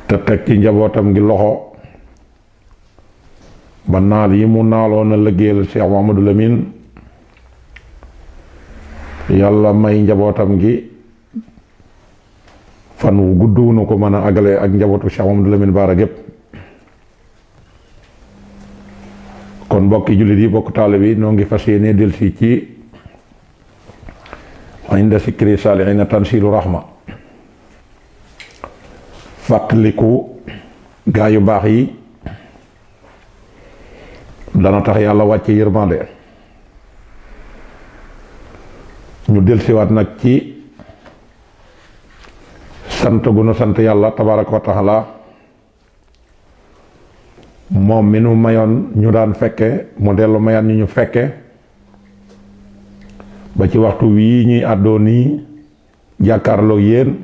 te teg ci njabootam gi loxo ba naal yi mu naaloon a liggéeyal Cheikh Mamadou Lamine yàlla may njabootam gi fan wu gudd wu nu ko mën a agale ak njabootu Cheikh Mamadou Lamine Bara gépp kon mbokki jullit yi bokk taale bi noo ngi fas yéene delsi ci inda sikri saalihiina tansilu rahma fàttaliku gaa yu baax yi dana tax yàlla wàcce yërmande ñu delsiwaat nag ci sant gu nu sant yàlla tabaraka wa taala moom mi nu mayoon ñu daan fekke mu dellu mayaat ñu ñu fekke ba ci waxtu wii ñuy àddoo nii jàkkaarloo yéen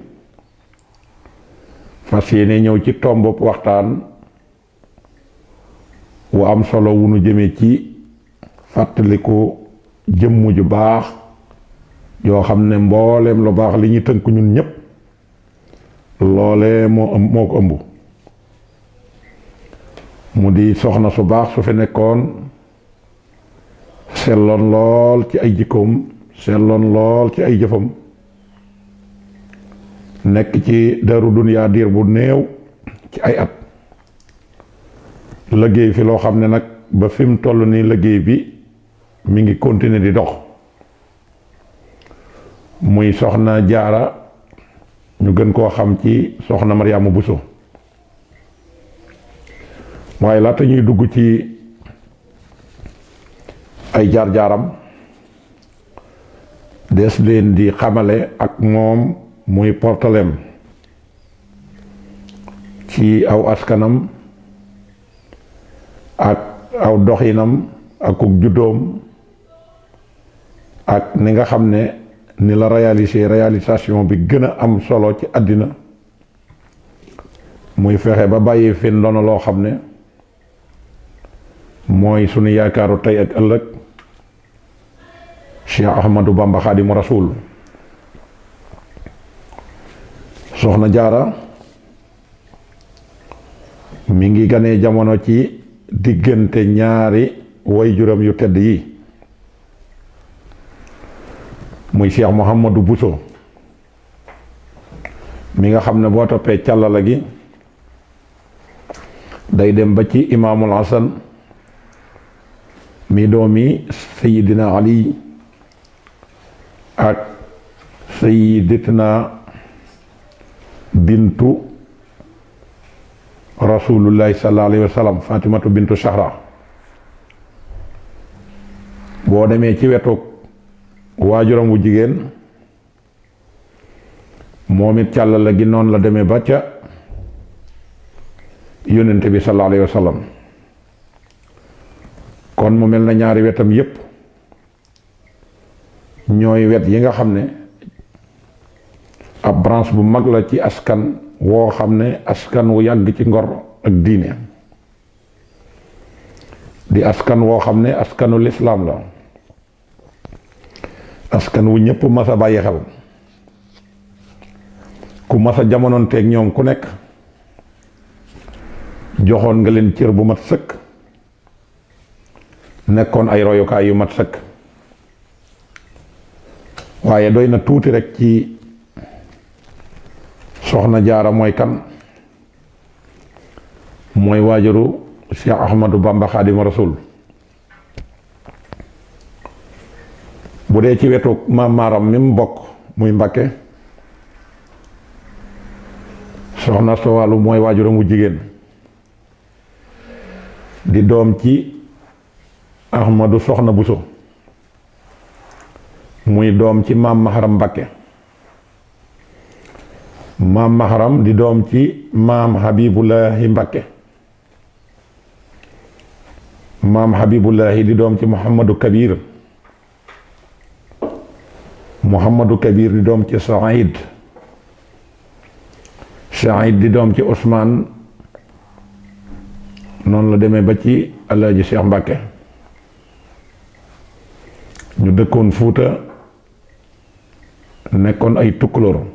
fas yéene ñëw ci tomb waxtaan wu am solo wu nu jëme ci fàttaliku jëmm ju baax yoo xam ne mbooleem lu baax li ñu tënk ñun ñépp loole moo moo ko ëmb mu di soxna su baax su fi nekkoon selloon lool ci ay jikkoom selloon lool ci ay jëfam nekk ci daru duniyaa diir bu néew ci ay at liggéey fi loo xam ne nag ba fi mu toll nii liggéey bi mi ngi continuer di dox muy soxna jaara ñu gën koo xam ci soxna Mariama Buso waaye laata ñuy dugg ci ay jaar-jaaram des leen di xamale ak moom muy portalem ci aw askanam ak aw doxinam ak ku juddoom ak ni nga xam ne ni la réaliser réalisation bi gën a am solo ci àddina muy fexe ba bàyyi fi ndono loo xam ne mooy sunu yaakaaru tey ak ëllëg Cheikh Ahmadou Bamba Xaadimu Rasuul soxna jaara mi ngi ganee jamono ci diggante ñaari waajuram yu tedd yi muy Cheikh Mouhamadou Bousso mi nga xam ne boo toppee càllala gi day dem ba ci imaamul Hasan mi doomi sayidina Ali ak sayidatina bintu rasulullahi sallallahu alayhi wa sallam fatimatu bintu Sahra boo demee ci wetu waajuram wu jigéen moom it càllala gi noonu la demee ba ca yónnente bi sallallahu alayhi wa sallam kon mu mel na ñaari wetam yépp ñooy wet yi nga xam ne ab branche bu mag la ci askan woo xam ne askan wu yàgg ci ngor ak diine di askan woo xam ne askanu lislaam la askan wu ñëpp mas a bàyyi xel ku mas a jamonoonteeg ñoom ku nekk joxoon nga leen cër bu mat sëkk nekkoon ay royukaay yu mat sëkk waaye doy na tuuti rek ci soxna jaara mooy kan mooy waajuru Cheikh Ahmadou Bamba Xaadimu Rasuul bu dee ci wetu maam maaram mi mu bokk muy Mbakke soxna Sowalu mooy waajuram wu jigéen di doom ci Ahmadu soxna Buso muy doom ci maam Maharam Mbakke maam Maharam di doom ci maam Habibullahi Mbakke maam Habibullahi di doom ci Muhammadu Kabir Muhammadu Kabir di doom ci Saïd Saïd di doom ci Ousmane noonu la demee ba ci Alaaji Cheikh Mbakke ñu dëkkoon Fuuta nekkoon ay tukkulóor